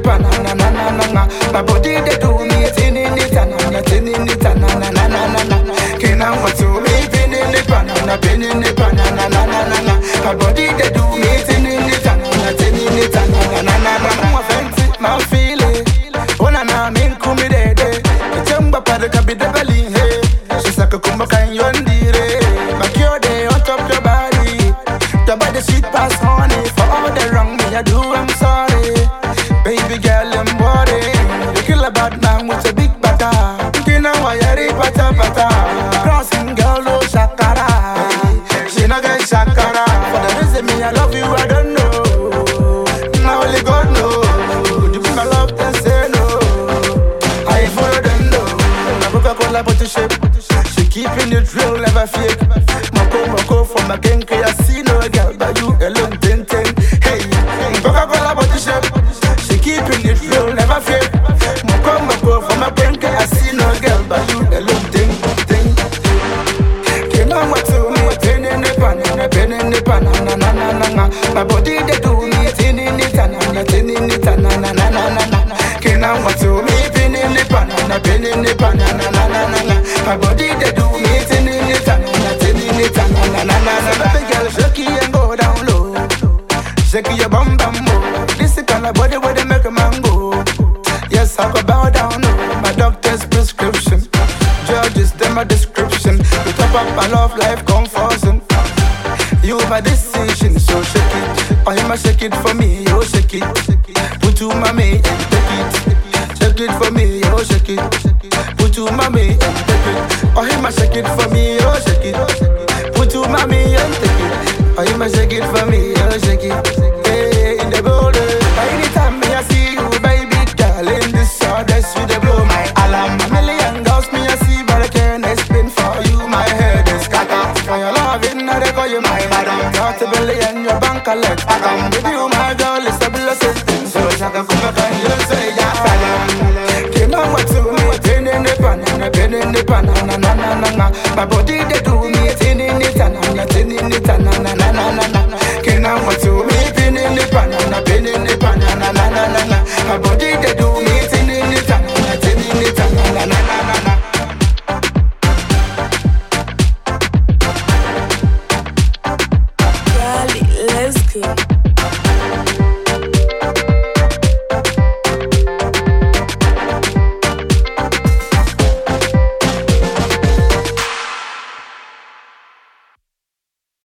na na na na na na. My body they do me tin in it na na tin in it na na na na na na. Can I want to me pin in it na na pin in it na na na na na na. My body they do me tin in it na na tin in it na na na na na. I'm fancy, my feeling. Oh na na min kumi de de. Chamba pada kabi de bali hey. She's like a kumba kan yondire. My cure day on top your body. Your body sweet pass honey. For all the wrong me I do, I'm sorry. Baby girl, I'm worried. You kill a bad man with a big bata. You know why I read bata bata. Crossing girl, oh shakara. She no get shakara. For the reason me I love you, I don't know. Now only God knows. Would you be my love and say no? I follow them though. My Coca-Cola bottle shape. She keeping it real, never fake. Moko moko from a gang, I see no girl, but you alone, ten ten. Hey, Coca-Cola bottle shape. She keeping it real, never fake. Moko moko from a gang, I see no girl, but you alone, ten ten. Came on what to me, ten in the pan, and a pen in the pan, na na na na na. My body they do me, ten in it, and na ten in it, and na na na na na na. Came on what to me, pin in the pan, and a pen in the pan, na na na na na. My body they do me, ten in it, and na ten in it, and na na na na na. Baby girl, shake it and go down low. Shake your bum bum mo. This the kind of body where they make a man go. Yes, I go bow down low. My doctor's prescription. Judges, them my description. You top up my love life confusion. You my decision, so shake it. Oh, you must shake it for me, yo, shake it. Put to mommy and take it. Shake it for me, yo, shake it. Put to mommy and take it. Oh, you must shake it for me, yo, shake it. Put to mommy and take it. Oh, you must shake it for me, yo, shake it. Hey, in the building. Anytime me I see you, baby girl, in this dress, you they blow my alarm. A million girls me I see, but I can't explain for you. My head is scatter. For your loving, I they call you my madam. Got a billion, your bank collect. I come with you, my girl, it's a blessing. So I can come back and you say, yeah, salam. Came on what to me, ten in the pan, and a pen in the pan, na na na na na. My body they